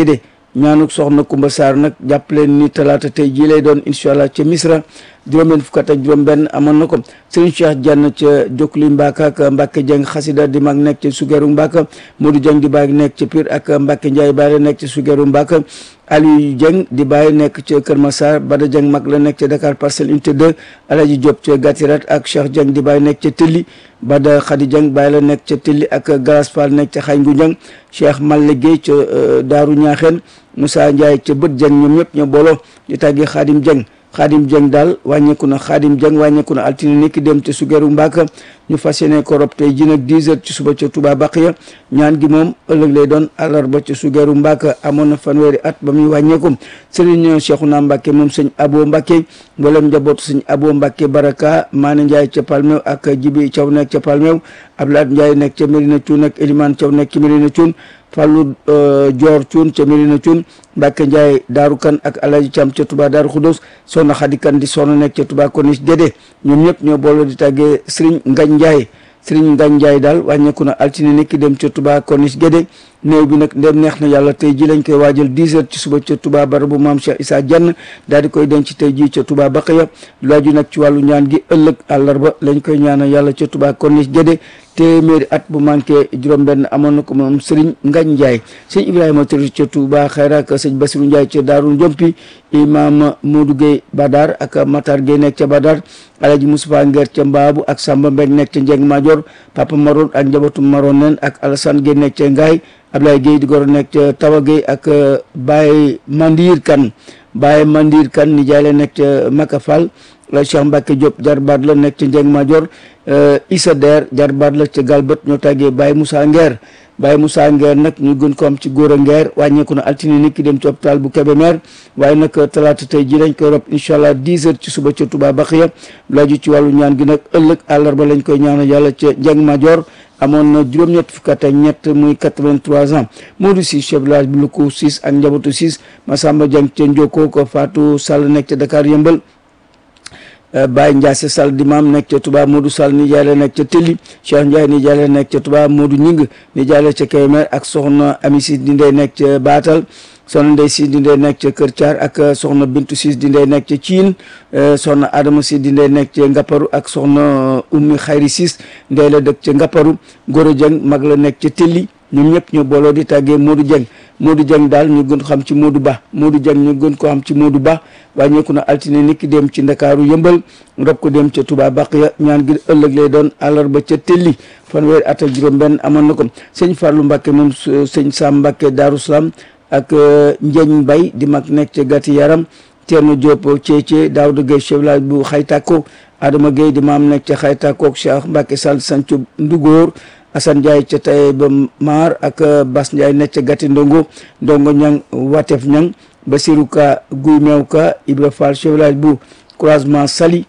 ñaanuk soxna Kumba Sarr nag jàpp leen ni talaata tey jii lay doon incha allah ca Misra juróom-benn fukk ak juróom-benn amoon na ko Serigne Cheikh Diagne ca Jokli Mbaka ak Mbacke Dieng xasida di mag nekk ca Sugeru Mbaka Modou Dieng di bàyyi nekk ca Pire ak Mbacke Ndiaye bàyyi nekk ca Sugeru Mbaka Aliou Dieng di bàyyi nekk ca Kër Massar Bada Dieng mag la nekk ca Dakar Parcelles Unité 2 Alaji Diop ca Gatirat ak Cheikh Dieng di bàyyi nekk ca Tilli Bada Khady Dieng bàyyi la nekk ca Tilli ak Galas Fall nekk ca Xayngu Dieng Cheikh Malle Guèye ca Daaru Ñaaxeen Moussa Ndiaye ca Bët Dieng ñoom ñëpp ñoo booloo di tàggee Khadim Dieng Khadim Dieng daal wàññeeku na Khadim Dieng wàññeeku na altine niki dem ca Sugeru Mbaka ñu fas yéene ko rob tey ji nag 10 heures ci suba ca Touba Baqiya ñaan gi moom ëllëg lay doon àllarba ca Sugeru Mbaka amoon na fanweeri at ba muy wàññeeku Serigne Cheikhouna Mbacke moom sëñ Abo Mbacke mboolem njabootu sëñ Abo Mbacke Baraka Maane Ndiaye ca Palmew ak Jibi Thiaw nekk ca Palmew Abdoulaye Ndiaye nekk ca Medina Thioune ak Elimane Thiaw nekk ca Medina Thioune Fallou Dior Thioune ca Medina Thioune Mbacke Ndiaye Daaru Kan ak Alaji Thiam ca Touba Daaru Khoudoss soxna Khady Kan di soxna nekk ca Touba Corniche Dédé ñoom ñëpp ñoo booloo di tàggee Serigne Ngagne Ndiaye Serigne Ngagne Ndiaye daal wàññeeku na altine nekki dem ca Touba Corniche Guédé néew bi nag ndem neex na yàlla tey ji lañ koy waajal 10 heures ci suba ca Touba barabu maam Cheikh Issa Diagne daal di koy denc tey ji ca Touba Baqiya laaju nag ci wàllu ñaan gi ëllëg àllarba lañ koy ñaanal yàlla ca Touba Corniche Guédé téeméeri at bu manqué juróom-benn amoon na ko moom Serigne Ngagne Ndiaye sëñ Ibrahima Touré ca Touba Xayra ak sëñ Bassirou Ndiaye ca Daaru Njompi imam Modou Gueye Badar ak Matar Gueye nekk ca Badar Alaji Moustapha Nguer ca Mbaabu ak Samba Mbeng nekk ca Njeng Major Papa Maron ak njabootu Maron nen ak Alassane Gueye nekk ca Ngaay Ablaye Gueye di goro nekk ca Tawa Gueye ak Baye Mandir Kan Baye Mandir Kan ni jaay la nekk ca Maka Fall Cheikh Mbacke Diop jarbaat la nekk ca Njeng Major Issa Der jarbaat la ca Galbët ñoo tàggee Baye Moussa Nguer Baye Moussa Nguer nag ñu gën ko am ci góor a Nguer wàññeeku na altine nit ki dem ci hôpital bu Kébémer waaye nag talaata tey ji lañ koy rob incha allah 10 heures ci suba ca Touba Baxiya laaju ci wàllu ñaan gi nag ëllëg àllarba lañ koy ñaanal yàlla ca Njeng Major amoon na juróom-ñett fukk ak ñett muy 83 ans Modou Ciss chef village bu Luku Ciss ak njabootu Ciss Massamba Dieng ca Ndioko ko Fatou Sall nekk ca Dakar yëmbal Baye Ndiasse Sall di maam nekk ca Touba Modou Sall ni jaay la nekk ca Telli Cheikh Ndiaye ni jaay la nekk ca Touba Modou Ñing ni jaay la ca Kébémer ak soxna Ami Ciss di ndey nekk ca Baatal soxna Ndey Ciss di ndey nekk ca Kër Thiar ak soxna Bintu Ciss di ndey nekk ca Ciin soxna Adama Ciss di ndey nekk ca Ngapparu ak soxna Ummi Xayri Ciss ndey la dëkk ca Ngapparu Goro Dieng mag la nekk ca Telli ñoom ñëpp ñu booloo di tàggee Modou Dieng Modou Dieng daal ñu gën ko xam ci Modou Ba Modou Dieng ñu gën ko xam ci Modou Ba wàññeeku na altine niki dem ci Ndakaaru yëmbal rob ko dem ca Touba Baqiya ñaan gi ëllëg lay doon àllarba ca Telli fanweeri at ak juróom-benn amoon na ko sëñ Fallou Mbacke moom sëñ Sam Mbacke Darou Salam ak Njeñ Mbay di mag nekk ca gàtti yaram Thierno Diop Thiéthié Daouda Gueye chef village bu Xaytako Adama Gueye di maam nekk ca Xaytako Cheikh Mbacke Sall Sancu Ndugóor Assane Ndiaye ca tay ba maar ak Bas Ndiaye nekk ca gàtti ndongo ndongo ñang watef ñang Basirou Ka Guy Meew Ka Ibra Fall chef village bu croisement Sali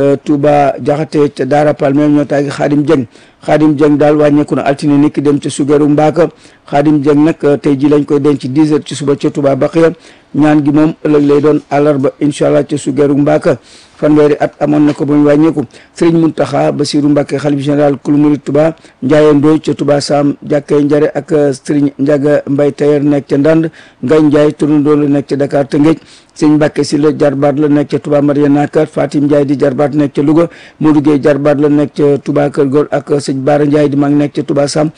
Touba Jaxate ca Daara Palme ñoo tàggi Xaadim Dieng Xaadim Dieng daal wàññeeku na altine niki dem ca Sugeru Mbaaka Xaadim Dieng nag tey ji lañ koy denc 10 heures ci suba ca Touba Baqiya ñaan gi moom ëllëg lay doon àllarba incha allah ca Sugeru Mbaaka fanweeri at amoon na ko ba mu wàññeeku Sëriñ Muntaxa Basiru Mbàkke xalif général kulu murid Touba Ndiaye Ndoy ca Touba Sam jàkkee njare ak Sëriñ Njaga Mbay Tayer nekk ca Ndand Ngay Njaay turandoo la nekk ca Dakar Tëngéej Sëriñ Mbàkke si la jarbaat la nekk ca Touba Mariana Kër Fatim Ndiaye di jarbaat nekk ca Louga Modou Gueye jarbaat la nekk ca Touba Kër Gor ak sëñ Baara Ndiaye di mag nekk ca Touba Sam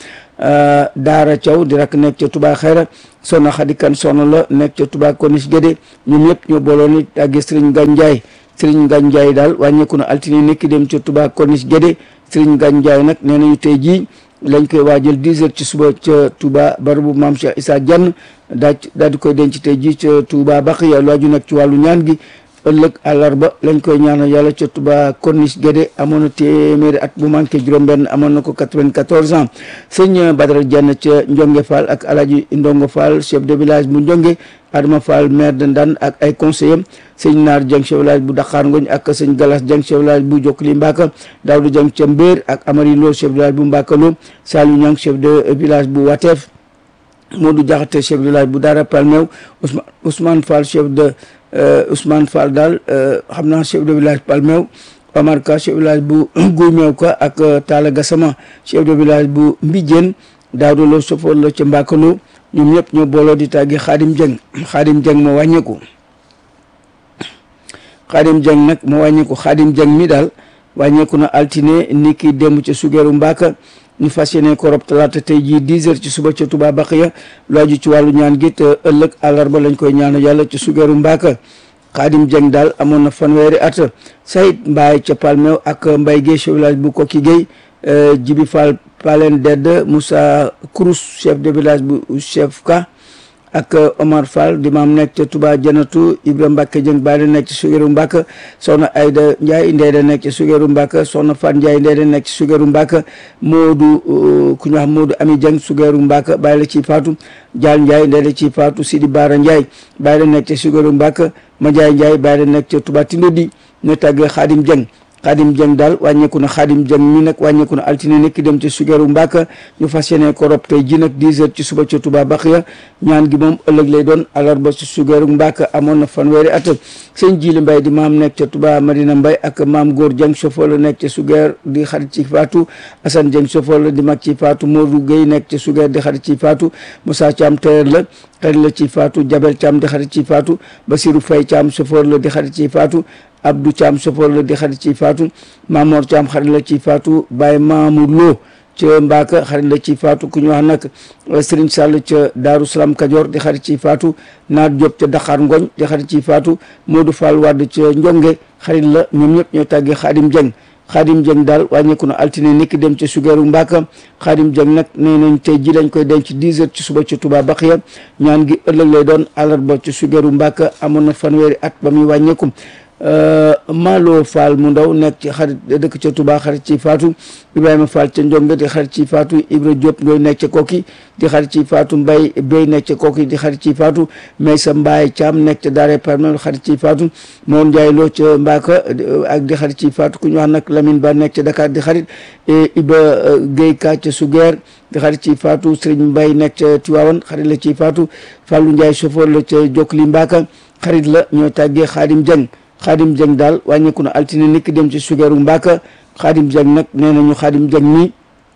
Daara Thiaw di rak nekk ca Touba Xayra Soxna Xadi Kan soxna la nekk ca Touba Corniche Guédé ñoom ñëpp ñoo booloo ni tàggee Sëriñ Ngagne Ndiaye Sëriñ Ngagne Ndiaye daal wàññeeku na altine nekki dem ca Touba Corniche Guédé Sëriñ Ngagne Ndiaye nag nee nañu tey jii lañ koy waajal 10 heures ci suba ca Touba barabu maam Cheikh Issa Diagne daa daal di koy denc tey jii ca Touba Baqiya lu aju nag ci wàllu ñaan gi ëllëg àllarba lañ koy ñaanal yàlla ca Touba Corniche Guédé amoon na téeméeri at bu manqué juróom-benn amoon na ko 94 ans sëñ Badara Diagne ca Ndionge Fall ak Alaji Ndongo Fall chef de village bu Ndionge Adama Fall maire de Ndane ak ay conseillers sëñ Naar Dieng chef village bu Dakar Ngoñ ak sëñ Galas Dieng chef village bu Jokli Mbaka Daouda Dieng ca Mbéer ak Amari Lo chef village bu Mbaka Lo Saliou Niang chef de village bu Wateef Modou Diakhaté chef de village bu Dara Palmew Ousmane Ousmane Fall chef de Ousmane Fall daal xam naa chef de village Palmew Omar Ka chef de village bu Guy Meew Ka ak Talla Gassama chef de village bu Mbijeen Daouda Lo chauffeur la ca Mbakalo ñoom ñëpp ñoo booloo di tàggi Xaadim Jeng Xaadim Jeng moo wàññeeku Xaadim Jeng nag moo wàññeeku Xaadim Jeng mi daal wàññeeku na altine ni ki démb ca sugeeru Mbaaka ñu fas yéene ko rob talaata tey jii 10 heures ci suba ca Touba Baqiya lu aju ci wàllu ñaan gi te ëllëg àllarba lañ koy ñaanal yàlla ci sugeeru Mbaaka Xaadim Jeng daal amoon na fanweeri at Sayid Mbaay ca Palmeew ak Mbay Géey chef village bu Kokki Géey Jibi Fall Palen Dedd Moussa Kourous chef de village bu chef ka ak Omar Fall di maam nekk ca Touba Janatu Ibra Mbacke Jëng Baale nekk ci Sugeeru Mbacke soxna Ayda Ndiaye Ndeyda nekk ci Sugeeru Mbacke soxna Fat Ndiaye Ndeyda nekk ci Sugeeru Mbacke Moodu ku ñu wax Moodu Ami Jëng Sugeeru Mbacke bàyyi la ci faatu Jaal Ndiaye Ndeyda ci faatu Sidi Baara Ndiaye bàyyi la nekk ci Sugeeru Mbacke Madiaye Ndiaye bàyyi la nekk ca Touba Tindodi ñu tàggee Xaadim Jëng xaadim jëng daal wàññeeku na xaadim jëng mi nag wàññeeku na altine nekk dem ci sugeeru mbàkka ñu fas yéene ko rob tey ji nag 10 heures ci suba ca Touba Baxiya ñaan gi moom ëllëg lay doon alarba ci sugeeru mbàkka amoon na fanweeri at sëñ Jili Mbay di maam nekk ca Touba Madina Mbay ak maam góor jëng chauffeur la nekk ca sugeer di xarit ci faatu Asan jëng chauffeur la di mag ci faatu Modou Gueye nekk ca sugeer di xarit ci faatu Moussa Thiam teer la xarit la ci faatu Jabel Thiam di xarit ci faatu Basirou Faye Thiam chauffeur la di xarit ci faatu Abdou Thiam chauffeur la di xarit ci faatu Mamor Thiam xarit la ci faatu Baye Mamour Lo ca Mbaaka xarit la ci faatu ku ñu wax nag Serigne Sall ca Daaru Salaam Kajoor di xarit ci faatu Naat Diop ca Dakar Ngoñ di xarit ci faatu Modou Fall Wade ca Njonge xarit la ñoom ñëpp ñoo tàggee Xaadim Jeng Xaadim Jeng daal wàññeeku na altine niki dem ca sugeeru Mbaaka Xaadim Jeng nag nee nañ tey ji lañ koy denc 10 heures ci suba ci Touba Baxiya ñaan gi ëllëg lay doon àllarba ci sugeeru Mbaaka amoon na fanweeri at ba muy wàññeeku Malo Fall mu ndaw nekk ci xarit dëkk ca Touba xarit ci Faatu Ibrahima Fall ca Njonge di xarit ci Faatu Ibra Diop ngay nekk ca Kokki di xarit ci Faatu Mbay Bey nekk ca Kokki di xarit ci Faatu Maysa Mbaay Caam nekk ca Daare Parmel xarit ci Faatu Moon Njaay Loo ca Mbaaka ak di xarit ci Faatu ku ñu wax nag Lamine Ba nekk ca Dakar di xarit Iba Géy Ka ca Sugeer di xarit ci Faatu Sëriñ Mbay nekk ca Tiwaawan xarit la ci Faatu Fàllu Njaay chauffeur la ca Jokli Mbaaka xarit la ñoo tàggee Xaadim Jeng xaadim jëng daal wàññeeku na altine nikk dem ci sugeeru Mbàkka xaadim jëng nag nee nañu xaadim jëng mi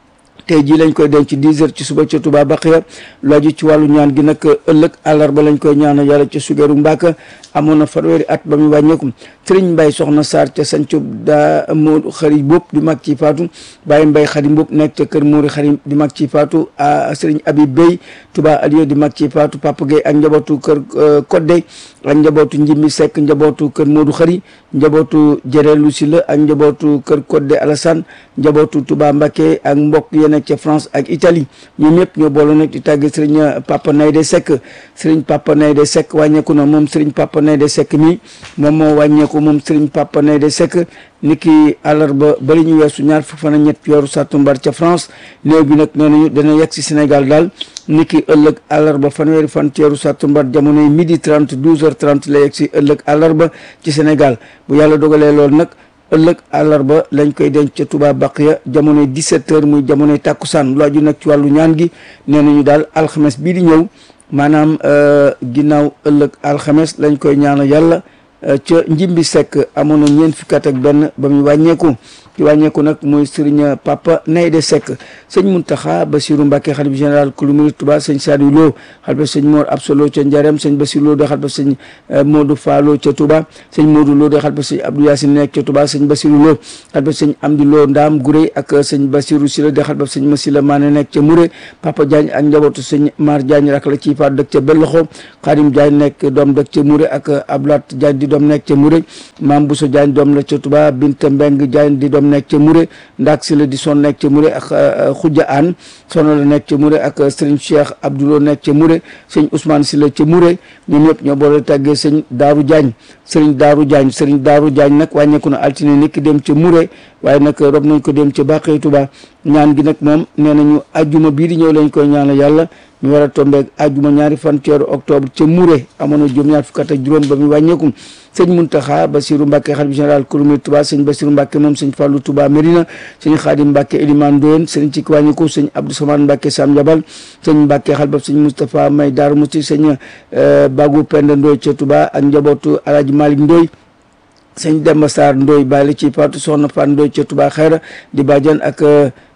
tey jii lañ koy denc 10 heures ci suba ca Touba Baxiya looju ci wàllu ñaan gi nag ëllëg àllarba lañ koy ñaanal yàlla ca sugeeru Mbàkka amoon na fanweeri at ba muy wàññeeku sëriñ mbay soxna Sarr ca sancu daa moo xëri bopp di mag ci faatu bàyyi mbay xarim bopp nekk ca kër Mouri xarim di mag ci faatu sëriñ Habib Bey Touba Aliou di mag ci faatu Papa Gueye ak njabootu kër Kodde ak njabootu Njimbi Seck njabootu kër Modou xëri njabootu Jërelu Silla ak njabootu kër Kodde Alassane njabootu Touba Mbacké ak mbokk yi nekk ca France ak Italie ñoom ñëpp ñoo boole nag di tàgge sëriñ Papa Nayde Seck sëriñ Papa Nayde Seck wàññeeku na moom sëriñ Papa Nayde Seck mi moom moo wàññeeku moom sëriñ Papa Nayde Seck niki àllarba bari ñu weesu ñaar fukk fan ak ñett weeru sàttumbar ca France néew bi nag nee nañu dana yegg si Sénégal daal niki ëllëg àllarba fanweeri fan ci weeru sàttumbar jamonoy midi 30 12 heures 30 la yegg si ëllëg àllarba ci Sénégal bu yàlla dogalee loolu nag ëllëg àllarba lañ koy denc ca Touba Baqiya jamonoy 17 heures muy jamonoy tàkkusaan lu aju nag ci wàllu ñaan gi nee nañu daal alxames bii di ñëw maanaam ginnaaw ëllëg alxames lañ koy ñaanal yàlla ca njimbi sekk amoon na ñeent fukki at ak benn ba muy wàññeeku ci wàññeeku nag mooy sëriñ Papa Nayde Seck sëñ Muntaxa Basiru Mbàkke xalif général kulu murid Tuba sëñ Saliou Lo xalifa sëñ Mor Absolo ca Njarem sëñ Basiru Lo de xalifa sëñ Modou Fallo ca Touba sëñ Modou Lo de xalifa sëñ Abdou Yacine nekk ca Touba sëñ Basiru Lo xalifa sëñ Amdi Lo Ndaam Guré ak sëñ Basiru Sila de xalifa sëñ Masila Maane nekk ca Muré Papa Diagne ak njabootu sëñ Mar Diagne rak la ciy faat dëkk ca Belloxo Xaadim Diagne nekk doom dëkk ca Muré ak Ablat Diagne di doom nekk ca Muré Maam Bousso Diagne doom la ca Touba Binta Mbeng Diagne di doom nekk ca Muré ndaak si la di son nekk ca Muré ak Khoudia Anne sono la nekk ca Muré ak Serigne Cheikh Abdoulo nekk ca Muré sëñ Ousmane si la ca Muré ñoom ñëpp ñoo boole tàggee sëñ Daaru Diagne Serigne Daaru Diagne Serigne Daaru Diagne nag wàññeeku na altine niki dem ca Muré waaye nag rob nañ ko dem ca Bàqee Touba ñaan gi nag moom nee nañu ajjuma bii di ñëw lañ koy ñaanal yàlla ñu war a tombeeg ajjuma ñaari fan ci weeru octobre ca Muré amoon na juróom ñaar fukk ak juróom ba muy wàññeeku sëñ Muntaxa Basiru Mbàkke xalifa général kulumir Touba sëñ Basiru Mbàkke moom sëñ Fàllu Touba Mérina sëñ Xaadim Mbàkke Eliman Ndoyen sëñ ci wàññiku sëñ Abdou Samane Mbàkke Sam Jabal sëñ Mbàkke xalbab sëñ Moustapha May Daaru Musti sëñ Bagu Penda Ndoy ca Touba ak njabootu Alaaji Malik Ndoy sëñ Demba Sarr Ndoy bàyyi la ci faatu soxna Fan Ndoy ca Touba Xayra di bàjjan ak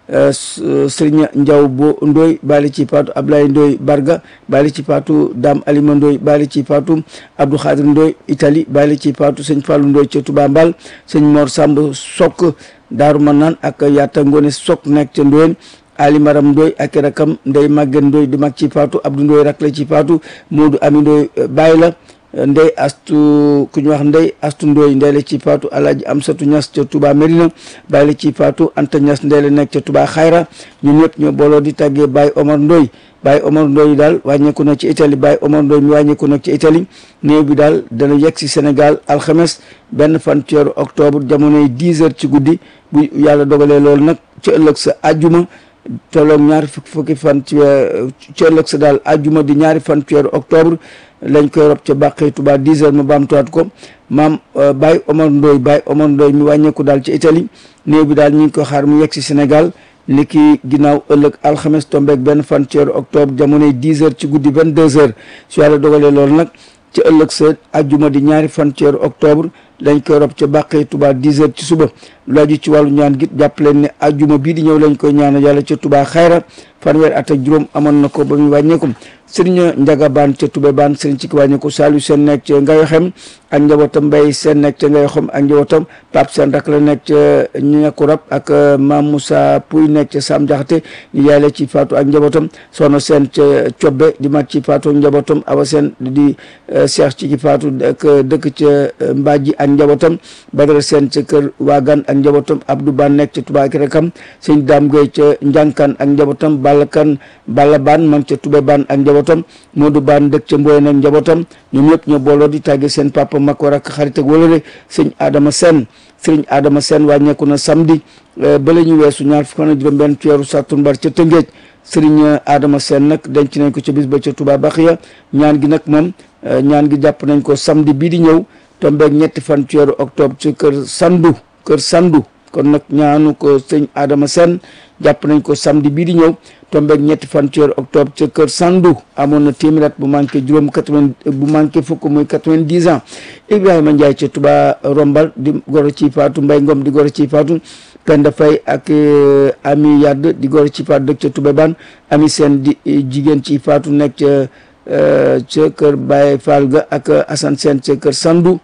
Serigne Ndiaw bo Ndoy bàyyi ci faatu Ablaye Ndoy Barga bàyyi ci faatu Dame Alima Ndoy bàyyi ci faatu Abdou Khadir Ndoy Italie bàyyi ci faatu sëñ Fallou Ndoy ca Touba Mbal sëñ Mor Samb Sok Daaru Manaan ak Yatta Ngone Sok nekk ca Ndoyen Ali Maram Ndoy ak rakam Ndey Maguette Ndoy di mag ci faatu Abdou Ndoy rak la ci faatu Modou Ami Ndoy bàyyi la ndey astu ku ñu wax ndey astu ndooy ndey la ci faatu alaaji amsatu ñas ca Touba Medina bàyyi la ci faatu anta ñas ndey la nekk ca Touba xayra ñun ñëpp ñoo booloo di tàggee Baye Omar Ndoy Baye Omar Ndoy daal wàññeeku na ci Italie Baye Omar Ndoy mi wàññeeku nag ci Italie néew bi daal dana yegg si Sénégal alxames benn fan ci weeru octobre jamonoy 10 heures ci guddi bu yàlla dogalee loolu nag ci ëllëg sa àjjuma tolloog ñaari fukki fan ci ci ëllëg sa daal àjjuma di ñaari fan ci weeru octobre lañ koy rob ca bàqee Touba 10 heures ma baamtuwaat ko maam Baye Omar Ndoy Baye Omar Ndoy mi wàññeeku daal ci Italie néew bi daal ñu ngi ko xaar mu yegg si Sénégal ni ki ginnaaw ëllëg alxames tombeeg benn fan ci weeru octobre jamonoy 10 heures ci guddi 22 heures su yàlla dogalee loolu nag ci ëllëg sa àjjuma di ñaari fan ci weeru octobre lañ koy rob ca bàqee Touba 10 heures ci suba lu aju ci wàllu ñaan gi jàpp leen ne àjjuma bii di ñëw lañ koy ñaanal yàlla ca Touba xayra fanweer at ak juróom amoon na ko ba muy wàññeeku sëriñ Njaga Baan ca Toubé Baan sëriñ ci ki wàññeeku Saliou Sène nekk ca Ngayo Xem ak njabootam Mbay Sène nekk ca Ngayo Xem ak njabootam Pape Sène rak la nekk ca ñeeku rab ak Mam Moussa Pouy nekk ca Sam Jaxate ñu yaay la ci faatu ak njabootam Soxna Sène ca Cobbe di mat ci faatu ak njabootam Awa Sène di Cheikh ci ki faatu ak dëkk ca Mbaaji ak njabootam Badara Sène ca kër Waagan ak njabootam Abdou Ban nekk ca Touba ak rakam sëñ Dame Gueye ca Njankan ak njabootam Balla Kan Balla Ban man ca Toubé Ban ak njabootam Modou Ban dëkk ca Mboye nag njabootam ñoom ñëpp ñoo booloo di tàgge seen papa mag war ak xarit ak wëlëre sëñ Adama Sène sëriñ Adama Sène wàññeeku na samedi ba la ñu weesu ñaar fukk na juróom benn ci weeru sàttumbar ca Tëngéej sëriñ Adama Sène nag denc nañ ko ca bis ba ca Touba Baxiya ñaan gi nag moom ñaan gi jàpp nañ ko samedi bii di ñëw tombeeg ñetti fan ci weeru octobre ci kër Sandu kër Sandu kon nag ñaanu ko sëñ Adama Sène jàpp nañ ko samedi bii di ñëw tombeeg ñetti fan ci weeru octobre ca kër Sandu amoon na téeméer at bu manqué juróom quatre-vingt bu manqué fukk muy quatre-vingt-dix ans Ibrahima Ndiaye ca Touba Rombal di goro ci faatu Mbay Ngom di goro ci faatu Penda Fay ak Ami Yadd di goro ci faatu dëkk ca Touba Ban Ami Sène di jigéen ci faatu nekk ca ca kër Baye Fall ga ak Assane Sène ca kër Sandu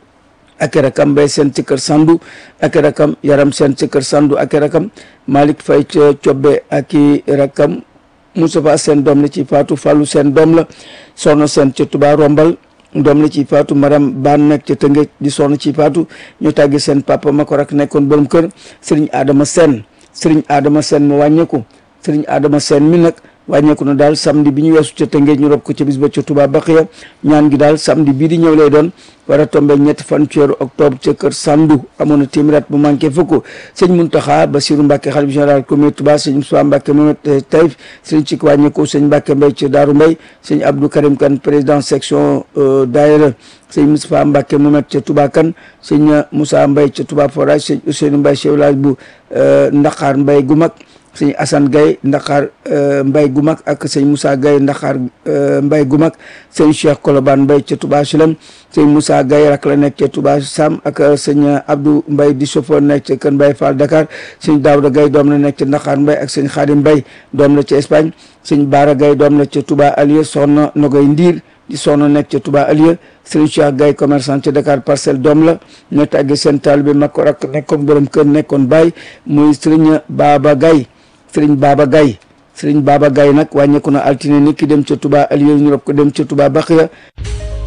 ak rakam Mbay Sène ca kër Sandu ak rakam Yaram Sène ca kër Sandu ak rakam Malick Fay ca Cobbe ak i rakam Moustapha Sène doom la ci faatu Fallou Sène doom la Soxna Sène ca Touba Rombal doom la ci faatu Maram Baan nekk ca Tëngéej di soxna ci faatu ñu tàggi seen papa ma ko rak nekkoon borom kër Serigne Adama Sène Serigne Adama Sène mu wàññeeku Serigne Adama Sène mi nag wàññeeku na daal samedi bi ñu weesu ca Tëngéej ñu rob ko ca bis ba ca Touba Baxiya ñaan gi daal samedi bii di ñëw lay doon war a tombé ñetti fan ci weeru octobre ca kër Sandu amoon na téeméer at bu manqué fukk sëñ Muntaxa Basiru Mbàkke xalif général communauté Touba sëñ Moussa Mbàkke Mohamed Taïf sëñ ci wàññeeku sëñ Mbàkke Mbay ca Daaru Mbay sëñ Abdou Karim Kan président section daayira sëñ Moustapha Mbàkke Mohamed ca Touba Kan sëñ Moussa Mbay ca Touba Forage sëñ Ousseynou Mbay chef village bu Ndaxaar Mbay gu mag sëñ Assane Gaye Ndaxaar Mbay gu mag ak sëñ Moussa Gaye Ndaxaar Mbay gu mag sëñ Cheikh Kolobane Mbay ca Touba Silem sëñ Moussa Gaye rak la nekk ca Touba Sam ak sëñ Abdou Mbay di chauffeur nekk ca Kër Mbay Fall Dakar sëñ Daouda Gaye doom la nekk ca Ndaxaar Mbay ak sëñ Xaadim Mbay doom la ca Espagne sëñ Baara Gaye doom la ca Touba Alieu soxna Nogoy Ndiir di soxna nekk ca Touba Alieu sëñ Cheikh Gaye commerçant ca Dakar Parcelles doom la ñoo tàggee seen taalibe mag ko rak nekkoon borom kër nekkoon baay muy sëriñ Baba Gaye sëriñ Baba Gaye sëriñ Baba Gaye nag wàññeeku na altine nit ki dem ca Touba Aliou ñu rob ko dem ca Touba Baxiya